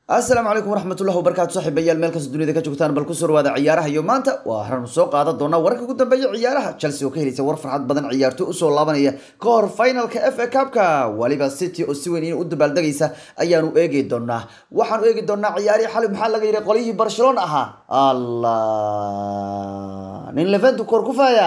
asalaamu calaykum waraxmatullahi wabarakaatu saaxiibayaal meel kasta dunida ka joogtaan bal kusoo dhawaada ciyaaraha iyo maanta waa haranu soo qaadan doonaa wararka ugu dambeeya ciyaaraha chelsea oo ka helaysa war farxad badan ciyaarto usoo laabanaya ka hor finalka f a cupka waliba city oo si weyn in u dabaaldegaysa ayaanu eegi doonaa waxaanu eegi doonaa ciyaarihii xalib maxaa laga yidhi qolyihii barcelona ahaa allah nin levent kor kufaya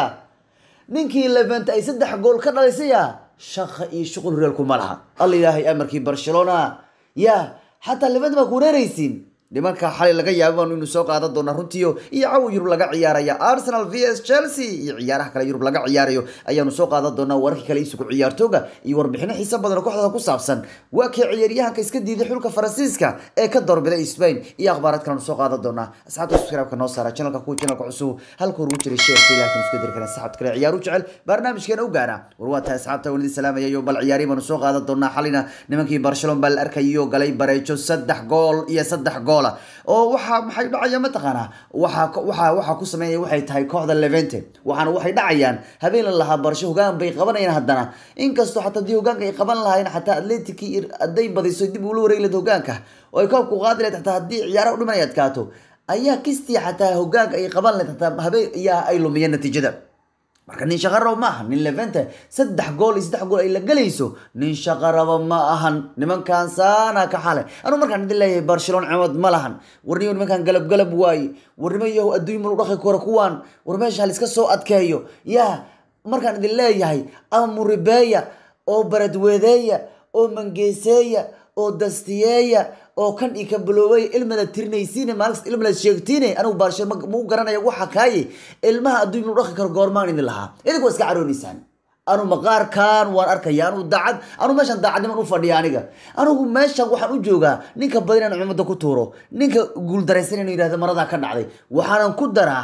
ninkii levent ay saddex gool ka dhalisaya shaqa iyo shuqul reelku ma laha alla ilaahay amarkii barcelona ya xataa levent baa kuwareeraysiin nimanka xalay laga yaaba baanu inu soo qaadan doonaa runtiio iyo cawa yurub laga ciyaaraya arsenal v s chelsea iyo ciyaaraha kale yurub laga ciyaarayo ayaanu soo qaadan doonaa wararkii kale isugu ciyaartooga iyo warbixino xiisa badan oo kooxdada ku saabsan waa kii ciyaaryahanka iska diiday xulka faransiiska ee ka doorbiday spain iyo akhbaarad kalenu soo qaadan doonaa asxaabta subscribe-ka noo saara channelka kuwa channelka cusub halka ugu jiray sheerka ilaakan isku diri kara saxabta kale ciyaaru jecel barnaamijkeena u gaara war waa tahay asxaabta wanidi salaamayayo bal ciyaari baanu soo qaadan doonaa xalina nimankii barcelona baa la arkayo galay bareejo saddex gool iyo saddex goola oo waxaa maxay dhacaya mataqaanaa waxaa waxaa waxaa ku sameynaya waxay tahay kooxda levente waxaana waxay dhacayaan habeen la lahaa barsho hogaan bay qabanayaan haddana inkastoo xataa haddii hogaanka ay qaban lahayn xataa atletic hadday badiso dib ula wareegi lahayd hogaanka oo ay koobku qaadi lahayd xataa haddii ciyaaraha u dhiman ay adkaato ayaa kistii xataa hogaanka ay qaban lahayd xataa habeen ayaa ay lumiyeen natiijada marka nin shaqarabo ma aha nin levente saddex gool iyo saddex gool ay la gelayso nin shaqarabo ma ahan nimankan saana ka xale anuu markaan idin leeyahay barcelona cimad ma lahan warniyo nimankan galab galab waaye warnimo yahu adduunya malu dhaqi karo kuwaan war meesha haliska soo adkeeyo yaa markaan idin leeyahay ama muribeeya oo baradweedeeya oo mangeeseeya oo dastiyeeya oo kan i ka biloobay ilmada tirinaysiine maalis ilmada sheegtiine anigu baarshe mau garanaya waxa kaaye ilmaha adduunya malu dhaqi karo goormaan idin lahaa idinku waa iska caroonaysaan anu maqaarkan waan arkaya anu daacad anu meeshan daacadniman u fadhiya aniga anigu meeshan waxaan u joogaa ninka badan inaan cumada ku tuuro ninka guuldaraysan inuu yihahdo maradaa ka dhacday waxaanan ku daraa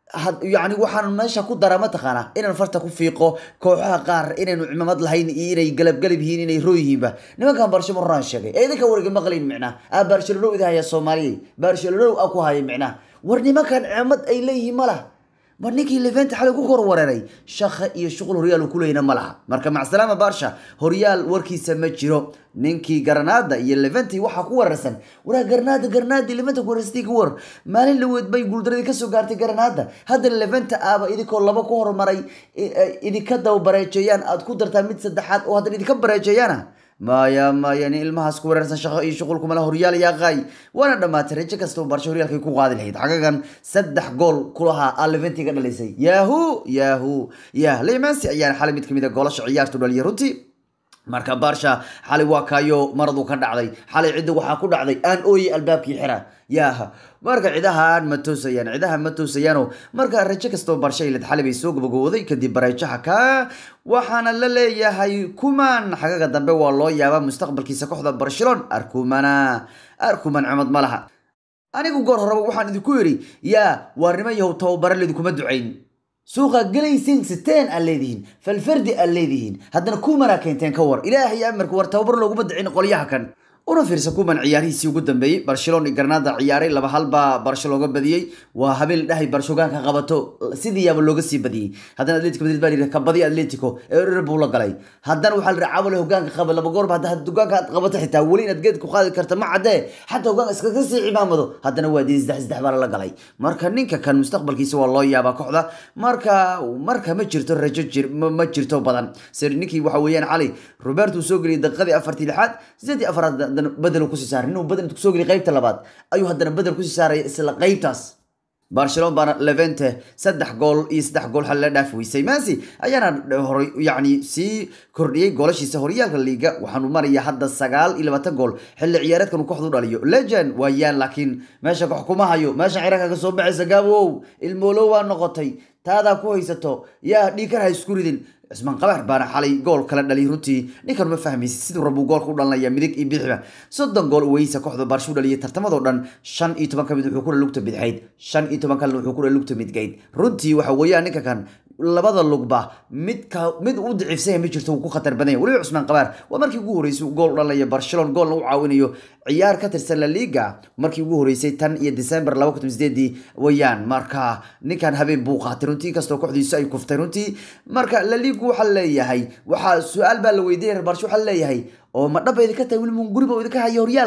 yani waxaan meesha ku daraa mataqaana inaan farta ku fiiqo kooxaha qaar inaynu cimamad lahayn iyo inay galabgalab yihiin inay roo yihiinba nimankan barcelona horaan sheegay ee idinka warga maqlayn micnaa a barcelona idahaya soomaaliya barcelona a ku haya micnaa war nimankan cimamad ay leeyihiin ma laha mar ninkii levente xalay ku kor wareeray shaqa iyo shuqul horyaal ku leyna ma laha marka macsalaama barsha horyaal warkiisa ma jiro ninkii garanaada iyo leventi waxaa ku weerarsan waraa garanaada garanaadii leventa kuwareysatay ka war maalin laweed bay guuldaradii kasoo gaartay garanaada haddana leventa aaba idinkoo laba ku horumaray idinka daba bareejeeyaan aad ku dartaa mid saddexaad oo haddana idinka bareejeeyaana maya maya nin ilmahaas ku weerarsan shaqo iyo shuqulkumala horyaal yaa qaay waana dhammaatay rajo kastaba barsho horyaalkay ku qaadi lahayd xagagan saddex gool kulahaa a leventi ka dhalisay yahu yahu yah lemansi ayaana xalay mid kamid a goolasha ciyaartu dhaliya runtii marka barsha xalay waa kaayo maradu ka dhacday xalay cidda waxaa ku dhacday aan ooye albaabkii xira yaha marka cidahan ma toosayaan cidaha ma toosayaano marka rajo kastoo barsha ilad xalay bay soo gabagowday kadib bareejaha ka waxaana la leeyahay kuman xagaga dambe waa loo yaabaa mustaqbalkiisa kooxda barcelona arkumana arkuman cumad ma laha anigu goor horeba waxaan idinku yidhi yaa waarnimo yahow tababare laidinkuma ducayn suuqa galaysin siteen aad leedihiin falfardi aad leedihiin haddana kumanaa keenteen ka war ilaahay amarka war tababar looguma dicin qolyaha kan una fiirsa kuman ciyaarihiisii ugu dambeeyey barcelona iyo garnaada ciyaaray laba hal baa barsho looga badiyey waa habeen dhahay barsho hogaanka qabato sidii yaaba looga sii badiyey haddana atletico madrid baa yidhi kabadi atletico ee erer buu la galay haddana waxaa la yidhi caawale hogaanka qaba laba goorba hadda hogaanka aad qabato xitaa weli inaad geed ku qaadi karta ma caddee xataa hogaanka iskaga sii cimaamado haddana waa dii saddex saddex baa lala galay marka ninka kan mustaqbalkiisa waa loo yaabaa kooxda marka marka ma jirto rajo jir ma jirto badan sir ninkii waxa weeyaan cali robert uu soo geliyay daqiiqadii afartii lixaad sideedii afaraad bedel kusii saaray inuu bedel intuu kusoo geliy qaybta labaad ayuu haddana bedel kusii saaraya isla qaybtaas barcelona baana levente saddex gool iyo saddex gool xal la dhaafi weysay masi ayaana horay yacni sii kordhiyey goolashiisa horyaalka liiga waxaanu maraya hadda sagaal iyo labaatan gool xilli ciyaareedkan uu kooxdu dhaliyo legend waayaan laakiin meesha koox kuma hayo meesha ciraanka ka soo baxaysa gaabow ilmoolow waa noqotay taadaa ku haysato yaa dhiikar ha isku ridin cismaan qabaar baana xalay gool kala dhaliyay runtii ninkan ma fahmaysa siduu rabuu goolka u dhalinaya midig iyo bixiba soddon gool weysa kooxda baarsho u dhaliyay tartamadoo dhan shan iyo toban ka mid wuxuu kula lugta bidxayd shan iyo toban kalena wuxuu kula lugta midgayd runtii waxa weeyaan ninka kan labada lugba midka mid u daciifsanya ma jirto wuu ku khatar badan yahay weliba cusmaan qabaar waa markii ugu horeysay gool u dhalaya barcelona goolna u caawinayo ciyaar ka tirsan la liga markii ugu horeysay tan iyo december laba kun sideedii wayaan marka ninkan habeen buu qaatay runtii kastoo kooxdiisu ay kuftay runtii marka la ligu waxaa leeyahay waxaa su-aal baa la weydiiyay reer barsho waxaa leeyahay oo ma dhaba idinka tahay weli mun guriba idinka haya horyaalka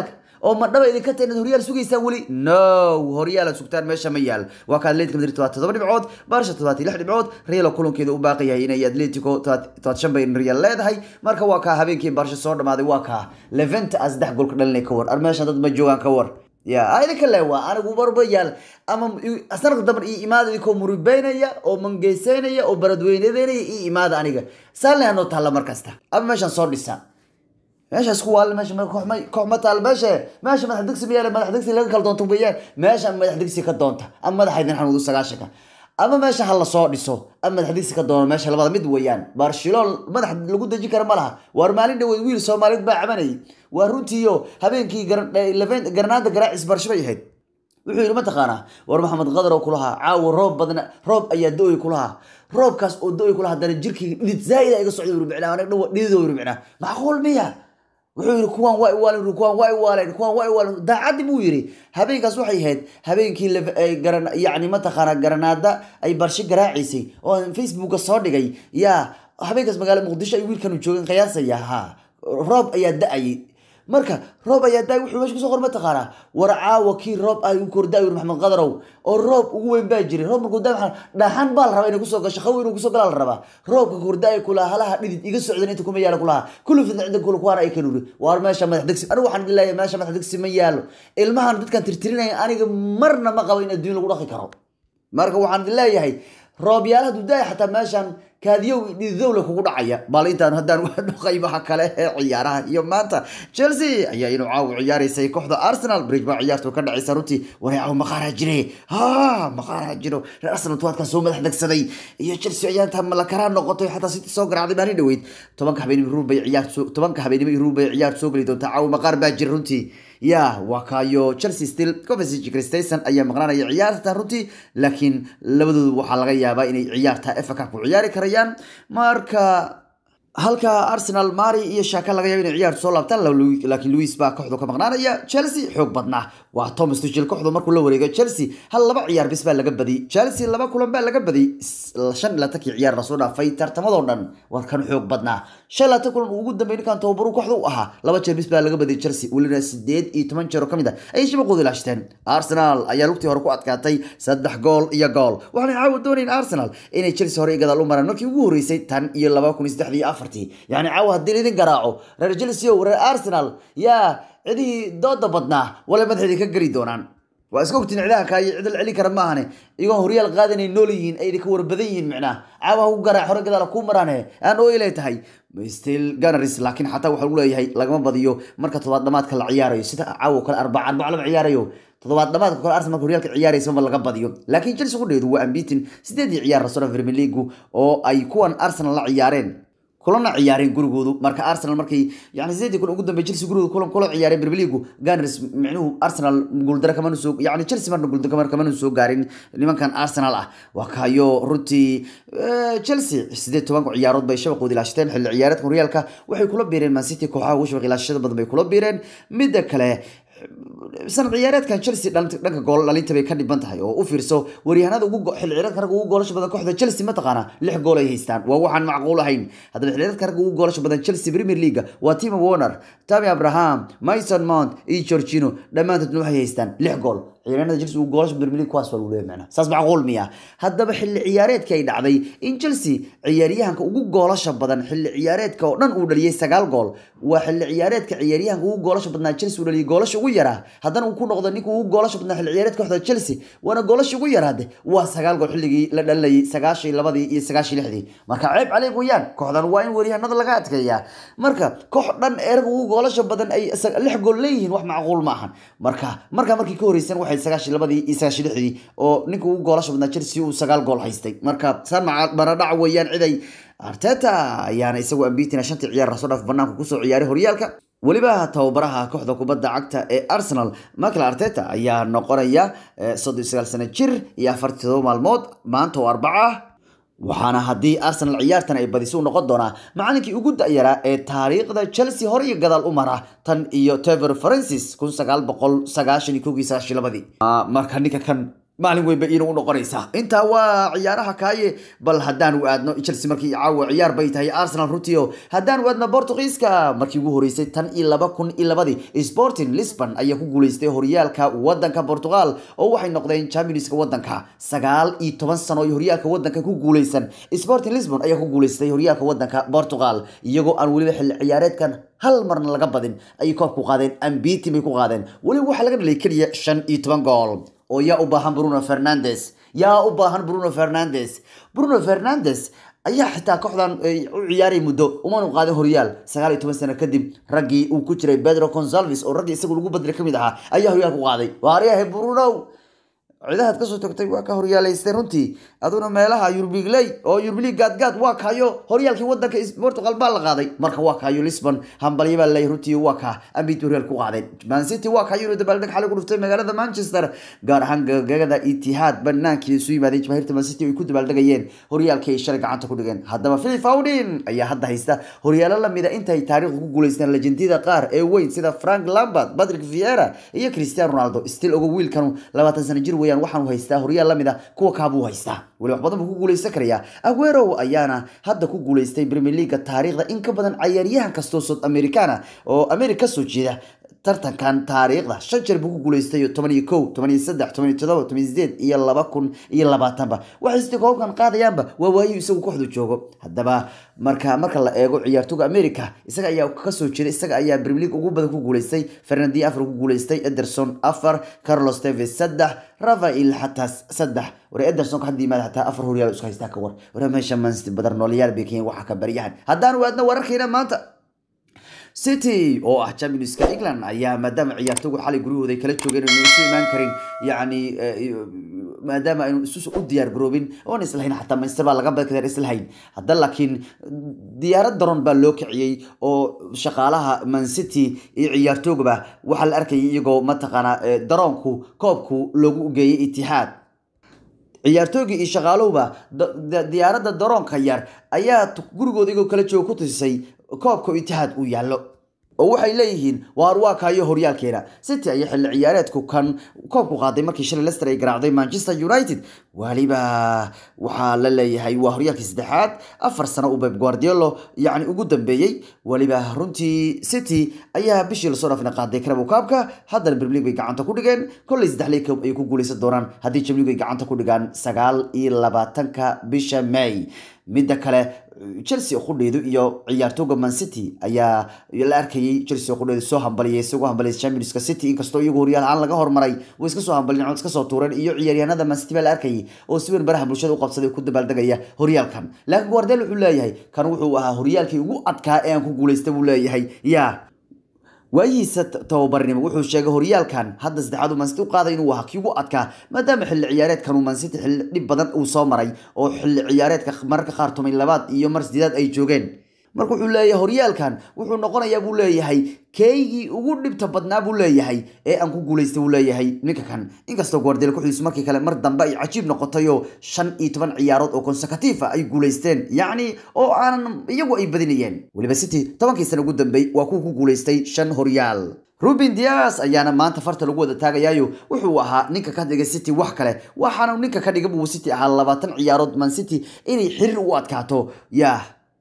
oo ma dhaba idinka tahay inaad horyaal sugaysaan weli no horyaal aad sugtaan meesha ma yaal waa ka atletico madrid todobaad todoba dhibcood barsha todobaad iyo lix dhibcood real oo kulankeeda u baaqi yahay inay atletico todobaad shan bay real leedahay marka waa kaa habeenkii barsha soo dhamaaday waa kaa leventa a saddex gool ka dhalinay ka war ar meesha dad ma joogaan ka war ya idinka le waa anigu barba yaal ama sanadka damban io imaada idinkoo muribeynaya oo mangeyseynaya oo baradweynadeynaya io imaada aniga saalna hanoo taalla mar kasta ama meeshaan soo dhisa meeshaas ku waal meesha koox ma taal meesha meesha madax digsi mayaal madax digsi laga kala doonto weyaan meesha madax digsi ka doonta ama madaxa idin xanuudu sagaashanka ama meesha ha lasoo dhiso ama madax digsi ka doono meesha labada mid weeyaan barcelon madax lagu deji kara ma laha waar maalin dhaweyd wiil soomaaliyeed baa cabanayay waa runtiiyo habeenkii garnaada garaacis barsho bay ahayd wuxuu yidhi mataqaanaa war maxamed qadar oo kulahaa caawa roob badna roob ayaa do-oy kulahaa roobkaas oo do-oy kulaha haddana jirkii dhidid zaa'ida iga socda rubicnaa anaga dhan dhididoo rubicnaa macquul miya wuxuu yidhi kuwaan waa iwaaleen kuwaan waa iwaaleen kuwaan waa iwaaleen daacaddi buu yidhi habeenkaas waxay ahayd habeenkii garan yacni mataqaanaa garanaada ay barsho garaacaysay oo facebooka soo dhigay yaa habeenkaas magaala muqdisho ay wiilkanu joogeen qiyaasaya ha roob ayaa da-ayay marka roob ayaa daay wuxuu meesha kusoo qor mataqaanaa war caawa kii roob ah uu kordaay uri maxamed qadarow oo roob ugu weyn baa jiray roob markuu daa dhaxan baa la rabaa inay kusoo gasho qawi inuu kusoo galaa la rabaa roobka kordaay kulaha halaha dhidid iga socdan inta kuma yaala kulaha kullu fidna cinda kula kuwaana ay kan uri waar meesha madax degsi anigu waxaan leeyahay meesha madax degsi ma yaalo ilmahan dadkan tirtirinaya aniga marna ma qabo in adduun lagu dhaqi karo marka waxaan leeyahay roobyaal hadduu daaya xataa meeshan kaadiyow dhididowle kugu dhacaya bal intaan haddaan qaybaha kale ee ciyaaraha iyo maanta chelsea ayaa inuu caawa ciyaaraysay kooxda arsenal bridge baa ciyaartu ka dhacaysa runtii waray caawa maqaaraa jire ha maqaaraa jiro reer arsenal tuwaadkan soo madax degsaday iyo chelsea ayaa intaa malakaraa noqotay xataa city soo garaacday maalin dhaweyd tobanka habeenimo ruub bay ciyaartu tobanka habeenimo ruub bay ciyaartu soo geli doontaa caawa maqaar baa jira runtii ya waa kaayo chelsea still coventry christensen ayaa maqnaanaya ciyaarta runtii laakiin labadoodu waxaa laga yaabaa inay ciyaarta efa cup ku ciyaari karayaan marka halka arsenal mari iyo shaka laga yaabo inay ciyaartu soo laabtaan laakiin louis baa kooxdu ka maqnaanaya chelsea xoog badnaa waa thomas tuchel kooxdu markuu la wareego chelsea hal laba ciyaar bis baa laga badiyay chelsea laba kulan baa laga badiyay shan iyo laatankii ciyaar lasoo dhaafay tartamadoo dhan war kan xoog badnaa shan laatan kulan uu ugu dambeeyay ninkan tababaru kooxda u ahaa laba jeer bis baa laga badiyay chelsea welina sideed iyo toban jeer oo kamid ah ayay shabaqooda ilaashteen arsenal ayaa lugtii hore ku adkaatay saddex gool iyo gool waxaanay caawa doonayn arsenal inay chelsea hore i gadaal u maraan markii ugu horeysay tan iyo laba kun iyo saddexdii iyo afartii yani caawa haddii laidin garaaco reer chelsea o reer arsenal yaa cidihii dooda badnaa wala madaxeedii ka geli doonaan waa iska ogtiin cidaha kaayo cid la celin kara maahane iyagoon horyaal qaadanay nool yihiin ay ka warbadan yihiin micnaa caawa ku garaac hore gadaala ku maraane aan oilay tahay still gunners laakiin xataa waxaa lagu leeyahay lagama badiyo marka todobaad dhamaadka la ciyaarayo sida caawa kale arbaca arbaca lama ciyaarayo toddobaad dhamaadka kale arsenal marka horyaalka ciyaaraysa ma laga badiyo laakiin chelsea qudheedu waa ambitin sideedii ciyaar rasona premier league oo ay kuwan arsenal la ciyaareen kulana ciyaareen gurigoodu marka arsenal markay yani sideedii kun ugu dambeey chelsea gurigooda kulan kula ciyaareen premier league gunners micnuhu arsenal guuldaro kamanu soo yani chelsea marna guuldaro kamanu soo gaarin nimankan arsenal ah waa kayo runtii chelsea sideed tobanka ciyaarood bay shabaqooda ilaashteen xilli ciyaareedka horyaalka waxay kula biireen man city kooxaha ugu shabaq ilaashashada badan bay kula biireen midda kale sanad ciyaareedkan chelsea dhanka gool dhalinta bay ka dhiban tahay oo u fiirso waryahanada xilli ciyaareedka ragga ugu goolasha badan kooxda chelsea mataqaana lix gool ay haystaan waa waxaan macquul ahayn haddaba xilli ciyaareedka ragga ugu goolasha badan chelsea premier league waa timo warner tammy abraham mason mount iyo georgino dhammaantoodna waxay haystaan lix gool ciyaaryahanada chelsea ugu goolasha premier league kuwaas waa lagu leeyahay macna saas macquul miya haddaba xilli ciyaareedkii ay dhacday in chelsea ciyaaryahanka ugu goolasha badan xilli ciyaareedka oo dhan uu dhaliyay sagaal gool waa xilli ciyaareedka ciyaaryahanka ugu goolasha badnaa chelsea uu dhaliyay goolasha ugu yaraa haddana uu ku noqdo ninka ugu goolasha badnaa xilli ciyaareedka kooxda chelsea waana goolasha ugu yaraade waa sagaal gool xilligii la dhalinayay sagaashii labadii iyo sagaashii lixdii marka ceeb caleeg weeyaan kooxdan waa in waryahanada laga adkeeyaa marka koox dhan erag ugu goolasha badan ay lix gool leeyihiin wax macquul ma ahan marka marka markii ka horeysan waxay sagaashii labadii iyo sagaashii lixdii oo ninka ugu goolasha badnaa chelsea uu sagaal gool haystay marka saan maradhac weeyaan ciday arteta ayaana isagoo ambitina shantii ciyaar rasoo dhaaf banaanka kusoo ciyaaray horyaalka weliba tababaraha kooxda kubadda cagta ee arsenal michael arteta ayaa noqonaya soddon iyo sagaal sano jir iyo afartii todoba maalmood maanta oo arbaca ah waxaana haddii arsenal ciyaartan ay badiso u noqon doonaa macalinkii ugu da-yaraa ee taariikhda chelsea hore iyo gadaal u mara tan iyo tever francis kun sagaal boqol sagaashan iyo kowgii sagaashii labadii marka ninka kan maalin weyn bay iina u noqonaysaa intaa waa ciyaaraha kaaye bal haddaanu aadno chelsea markii caawa ciyaar bay tahay arsenal runtii oo haddaanu aadno portugiiska markii ugu horeysay tan iyo laba kun iyo labadii sporting lisbon ayaa ku guuleystay horyaalka wadanka portugal oo waxay noqdeen championska wadanka sagaal iyo toban sano ay horyaalka wadanka ku guuleysan sporting lisbon ayaa ku guuleystay horyaalka wadanka portugal iyagoo aan weliba xilli ciyaareedkan hal marna laga badin ayay koobku qaadeen ambitin bay ku qaadeen weliba waxaa laga dhalay keliya shan iyo toban gool oo yaa u baahan bruno fernandes yaa u baahan bruno fernandes bruno fernandes ayaa xitaa kooxdan u ciyaaray muddo umanu qaadin horyaal sagaal iyo toban sano kadib raggii uu ku jiray pedro consalves oo raggii isagu lagu badlay kamid ahaa ayaa horyaal ku qaaday waaryahay bruno cidahaad kasoo tagtay waa ka horyaalaystay runtii aduna meelaha yurbigley oo yurblig gaadgaad waa kayo horyaalkii wadanka portugal baa la qaaday marka waa kayo lisbon hambalyo baa laleeyahy runtii waa ka ambit horyaal ku qaadeen mancity waa kayo inuu dabaaldeg xalay ku dhuftay magaalada manchester gaar ahaan gagada itihaad banaankii isu yimaadeen jamaahirta mancity ay ku dabaaldegayeen horyaalkii ay shalay gacanta ku dhigeen haddaba philip fowdin ayaa hadda haysta horyaalo lamida intay taariikhda ku guuleysteen lejendiyada qaar ee weyn sida frank lambert patrick viera iyo cristiano ronaldo still ogo wiilkanu labaatan sano jir weeyaan waxaanu haystaa horyaal lamid a kuwa kaabuu haystaa weli wax badan buu ku guuleysan karayaa aguero ayaana hadda ku guuleystay premier leaga taariikhda in ka badan cayaaryahan kastoo south americana oo america kasoo jeeda tartankan taariikhda shan jeer buu ku guuleystay toban iyo kow toban iyo saddex toban iyo todoba toban iyo sideed iyo laba kun iyo labaatanba waxay sidii koobkan qaadayaanba waa waayu isagu kooxdu joogo haddaba marka marka la eego ciyaartoga america isaga ayaa kasoo jeeda isaga ayaa premier league ugu badan ku guuleystay fernandi afar ku guuleystay ederson afar carlos teves saddex rafael xataa saddex war ederson ka hadda yimaada xataa afar horyaal isku haystaa ka war war meesha manchester badar noolayaal bay keen waxa ka baryahan haddaan waadna wararkeena maanta city oo ah championska england ayaa maadaama ciyaartogu xalay guryahooda ay kala joogeen aynu isu imaan karin yacni maadaama aynu isu u diyaar garoobin oon islahayn xataa manchester baa laga badkadeen islahayn hadda laakiin diyaarad daron baa loo kiciyey oo shaqaalaha man city iyo ciyaartoogaba waxaa la arkayay iyagoo mataqaanaa daroonku koobku loogu geeyay itixaad ciyaartoogii iyo shaqaaluhuba diyaaradda daroonka yar ayaa gurigooda igoo kala jooga ku tusisay koobka itixaad uu yaallo oo waxay leeyihiin waar waa kaayo horyaalkeena city ayaa xilli ciyaareedku kan koobku qaaday markii shalay lester ay garaacday manchester united waliba waxaa la leeyahay waa horyaalkii saddexaad afar sano uu beb guardiolo yacni ugu dambeeyey waliba runtii city ayaa bishii lasoo dhaafina qaaday karabow kaabka haddana premier league bay gacanta ku dhigeen kolley saddex league cup ayay ku guuleysan doonaan haddii champions league ay gacanta ku dhigaan sagaal iyo labaatanka bisha may midda kale chelsea qudheedu iyo ciyaartooga man city ayaa la arkayay chelsea qudheedu soo hambaliyay isagoo hambaliyay championska city inkastoo iyagu horyaal aan laga hormaray way iska soo hambaliyeen cod iska soo tuureen iyo ciyaaryahanada man city baa la arkayay oo si weyn baraha bulshada u qabsaday ku dabaaldegaya horyaalkan laakiin guardel wuxuu leeyahay kan wuxuu ahaa horyaalkii ugu adkaa ee aan ku guuleystay buu leeyahay yaa waayihiisa tababarnimo wuxuu sheegay horyaalkan hadda saddexaad uu mancity u qaaday inuu ahaa kii ugu adkaa maadaama xilli ciyaareedkan uu mancity xilli dhib badan uu soo maray oo xilli ciyaareedka mararka qaar tumay labaad iyo mar sideedaad ay joogeen marka wuxuu leeyahay horyaalkan wuxuu noqonayaa buu leeyahay keygii ugu dhibta badnaa buu leeyahay ee aan ku guulaystay buu leeyahay ninka kan inkastoo guardiola kuxiisu markii kale mar dambe ay cajiib noqotayoo shan iyo toban ciyaarood oo consecutiifa ay guulaysteen yacni oo aanan iyagu ay badinayeen weliba city tobankii sana ugu dambeey waa kuwa ku guulaystay shan horyaal ruben dias ayaana maanta farta lagu wada taagayaayo wuxuu ahaa ninka ka dhigay city wax kale waxaana ninka ka dhiga buu city ahaa labaatan ciyaarood man city inay xiriir u adkaato yah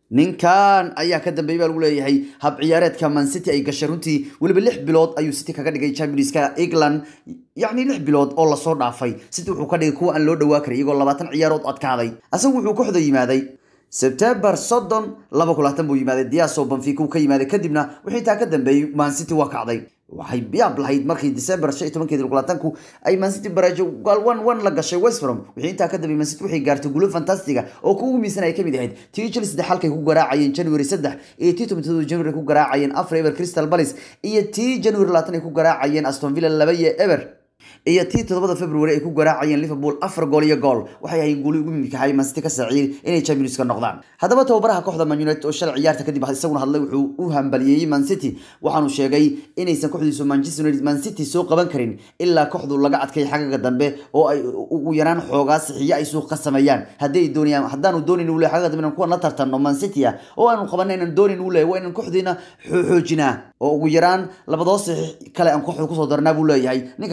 ninkan ayaa ka dambeeyay baa lagu leeyahay hab ciyaareedka man city ay gashay runtii weliba lix bilood ayuu city kaga dhigay championska england yacni lix bilood oo lasoo dhaafay city wuxuu ka dhigay kuwa aan loo dhawaa karay iyagoo labaatan ciyaarood adkaaday asagu wuxuu kooxda yimaaday sebtembar soddon laba kulaatan buu yimaaday diaso banfica uu ka yimaaday kadibna wixii intaa ka dambeeyey man city waa kacday waxay yaab lahayd markii december shan iyo tobankeedi kulaatanku ay mancity barajo gaal one one la gashay westbrom wixii intaa ka dambeeyey mancity waxay gaartay guulo fantastiga oo kuugu miisan ay ka mid ahayd tii chelsea saddex halkay ku garaacayeen january saddex iyo tii tobantodoba january ku garaacayeen afar eber crystal palace iyo tii january labaatan ay ku garaacayeen aston villa laba iyo eber iyo tii todobada february ay ku garaacayeen liverpool afar gool iyo gool waxay ahayn guuli ugu mimikahay mancity ka saaciyey inay champions ka noqdaan haddaba tababaraha kooxda man united oo shalay ciyaarta kadib isaguna hadlay wuxuu u hambaliyeeyey man city waxaanu sheegay inaysan kooxdiisu manchester united man city soo qaban karin ilaa kooxdu laga adkay xagaga dambe oo ay ugu yaraan xoogaa sixiyo ay suuq ka sameeyaan hadday doonayaan haddaanu doonayn uu leeyahay xagaga dambe inaan kuwa la tartanno man city ah oo aanu qabanay inaan doonayn uu leeyahay waa inaan kooxdiina xoojinaa oo ugu yaraan labadoo sixix kale aan kooxda kusoo darnaa buu leeyahay ninka kan lagu magac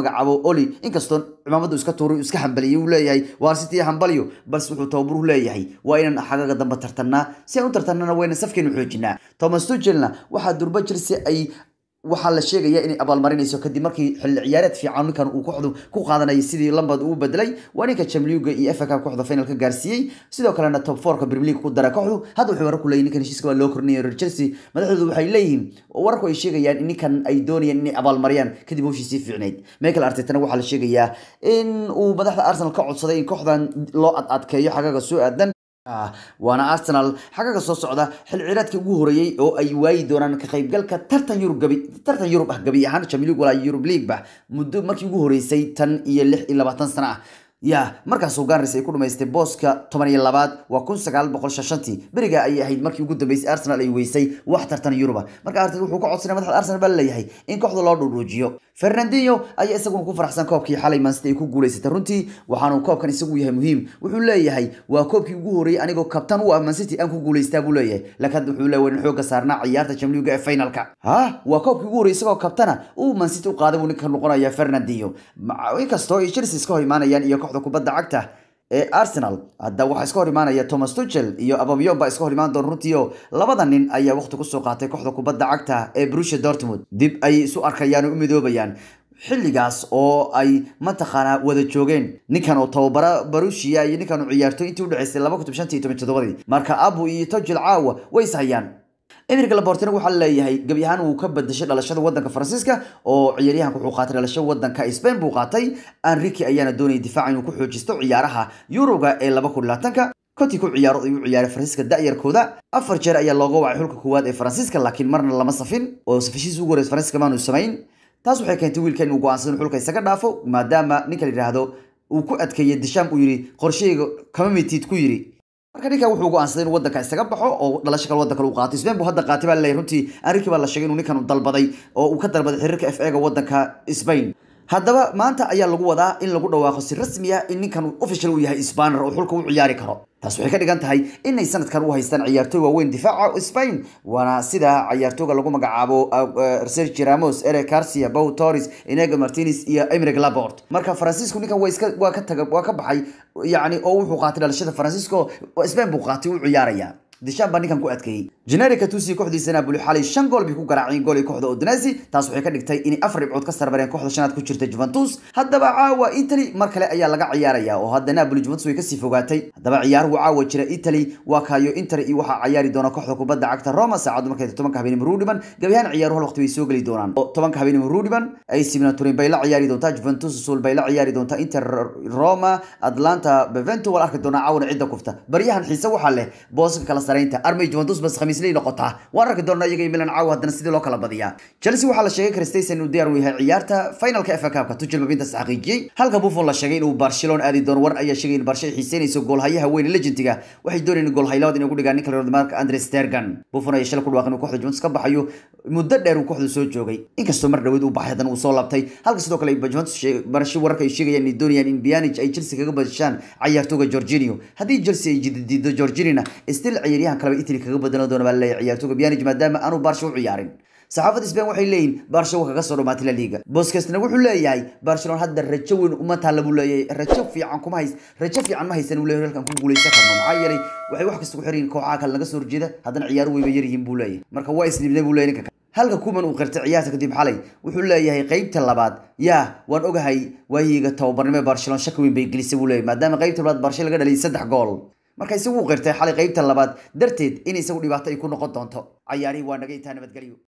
magacaabo oli inkastoo cimaamadu iska tuuray iska hambaliyay uu leeyahay waar city hambaliyo balse wuxuu tababaruhu leeyahay waa inaan xagaga dambe tartanaa si aan u tartanana waa inaan safkeenu xoojinaa thomas tuchelna waxaa durba chelsea ay waxaa la sheegaya inay abaalmarinayso kadib markii xilli ciyaareed fiican ninkan uu kooxdu ku qaadanayay sidii lambad uu bedelay waa ninka chamliuga iyo FA Cup kooxda final ka gaarsiiyey sidoo kalena top 4 ka Premier League ku dara kooxdu hadda wuxuu warar ku leeyahay ninkan heshiiska waa loo kordhinayo reer Chelsea madaxdoodu waxay leeyihiin wararku ay sheegayaan in ninkan ay doonayaan inay abaalmariyaan kadib hawshiisii fiicneyd Michael Arteta waxaa la sheegayaa in uu madaxda Arsenal ka codsaday in kooxdan loo ad adkeeyo xagaga soo aadan waana arsenal xagaga soo socda xil ciraadkii ugu horeeyey oo ay waayi doonaan ka qaybgalka tartan yurub gabi tartan yurub ah gabi ahaan champions league walaa yurub league ba muddo markii ugu horeysay tan iyo lix iyo labaatan sano ah ya markaasuu gaarnis ay ku dhamaystay booska toban iyo labaad waa kun sagaal boqol shashantii beriga ayay ahayd markii ugu dambeysay arsenal ay weysay wax tartan yuruba marka artet wuxuu ka codsanay madaxda arsenal baa laleeyahay in kooxda loo dhuudhuujiyo fernandinho ayaa isaguna ku faraxsan koobkii xalay mansity ay ku guuleysatay runtii waxaanu koobkan isagu yahay muhiim wuxuu leeyahay waa koobkii ugu horeeyey anigoo kabtan u ah mancity aan ku guuleystaa buu leeyahay laakiin wuxuu leeyahay in xooga saarnaa ciyaarta champions ee finalka ha waa koobkii ugu horeeyey isagoo kabtana uu mancity u qaaday buu ninka noqonaya fernandinho inkastoo ay chelsea iska hor imaanayaan iyo kooxda kubadda cagta ee arsenal hadda waxaa iska hor imaanaya thomas tuchel iyo abamyon baa iska hor imaan doona runtii oo labada nin ayaa waqti kusoo qaatay kooxda kubadda cagta ee Borussia Dortmund dib ay isu arkayaan oo u midoobayaan xilligaas oo ay mataqaanaa wada joogeen ninkan oo tababara Borussia iyo ninkan oo ciyaarto intii u dhaceysay 2017 marka Abu iyo Tuchel caawa way ishayaan Emerick Laporte waxaa leeyahay gabi ahaan uu ka badashay dhalashada wadanka Faransiiska oo ciyaaryahanku wuxuu qaatay dhalashada wadanka Spain buu qaatay Enrique ayaana doonayay difaac inuu ku xoojisto ciyaaraha Euro-ga ee 2020 konti ku ciyaaro ayuu ciyaaray Faransiiska da'yarkooda afar jeer ayaa looga wacay xulka koowaad ee Faransiiska laakiin marna lama safin oo safishiis ugu horeysay Faransiiska maanu samayn taas waxay keentay wiilka inuu go'aansado xulka isaga dhaafo maadaama ninka la yiraahdo uu ku adkeeyay Deschamps uu yiri qorsheyga kama mitid ku yiri marka ninkan wuxuu go'aansaday inuu wadanka isaga baxo oo dhalasho kale wadanka uu qaato Spain buu hadda qaatay baa leeyahay runtii Enrique baa la sheegay inuu ninkan dalbaday oo uu ka dalbaday xiriirka FA ga wadanka Spain haddaba maanta ayaa lagu wadaa in lagu dhawaaqo si rasmi ah in ninkan official uu yahay Spanier oo xulka u ciyaari karo taas waxay ka dhigan tahay inay sanadkan u haystaan ciyaartooy waaweyn difaaca Spain waana sida ciyaartooyga lagu magacaabo Sergio Ramos, Eric Garcia, Pau Torres, Inigo Martinez iyo Emerick Laporte marka Francisco ninkan waa iska waa ka tagay waa ka baxay yacni oo wuxuu qaatay dhalashada Francisco Spain buu qaatay u ciyaaraya Deschamps baa ninkan ku adkeeyay Generic Tusi kooxdiisa Napoli xalay shan gool bay ku garaaceen gool ay kooxda Udinese taas waxay ka dhigtay in afar dhibcood ka sarbareen kooxda shanaad ku jirta Juventus haddaba caawa Italy mar kale ayaa laga ciyaaraya oo hadda Napoli Juventus way ka sii fogaatay haddaba ciyaaruhu caawa jira Italy waa kaayo Inter iyo waxa ciyaari doona kooxda kubadda cagta Roma saacadu markay 10 habeenimo Rudiman gabiyan ciyaaruhu waqti way soo gali doonaan oo 10 habeenimo Rudiman ay Simona Turin bay la ciyaari doontaa Juventus Sul bay la ciyaari doontaa Inter Roma Atlanta Benevento wal arki doona caawana cidda kufta baryahan xiise waxa leh booska kala saraynta armay Juventus bas khamiisley noqotaa waan arki doonaa iyaga iyo Milan caawa haddana sidii loo kala badiyaa Chelsea waxaa la sheegay Christensen inuu diyaar u yahay ciyaarta finalka FA Cup-ka Tuchel mabinta xaqiijiyay halka Buffon la sheegay inuu Barcelona aadi doono war ayaa sheegay in Barcelona xiiseynayso goolhayaha weyn legendiga waxay doonayeen goolhaylawad inay ku dhigaan ninka reer Mark Andre Stegen Buffon ayaa shalay ku dhawaaqay inuu kooxda Juventus ka baxayo muddo dheer uu kooxda soo joogay inkastoo mar dhaweed uu baxay haddana uu soo laabtay halka sidoo kale Juventus barasho wararka ay sheegayaan inay doonayaan in Pjanic ay Chelsea kaga badashaan ciyaartooyga Jorginho haddii Chelsea ay jididido Jorginho still ciyaaryahan kale Italy kaga badalo doona baa leeyahay ciyaartooyga Pjanic maadaama aanu Barca u ciyaarin saxaafadda Spain waxay leeyihiin Barcelona kaga soo dhamaatay La Liga Busquetsna wuxuu leeyahay Barcelona hadda rajo weyn uma taala buu leeyahay rajo fiican kuma hays rajo fiican ma haysan uu leeyahay halkan ku guuleysan karno maxaa yeelay waxay wax kasta ku xiran kooxaha kale laga soo horjeeda haddana ciyaaru way yar yihiin buu leeyahay marka waa isnibnay buu leeyahay ninka halka kuman uu qirtay ciyaarta kadib xalay wuxuu leeyahay qaybta labaad yaa waan ogahay waayiga tababarnimo Barcelona shaki weyn bay gelisay buu leeyahay maadaama qaybta labaad Barcelona laga dhaliyay saddex gool marka isagu qirtay xalay qaybta labaad darteed in isagu dhibaato ay ku noqon doonto ciyaarihii waa naga intaa nabadgelyo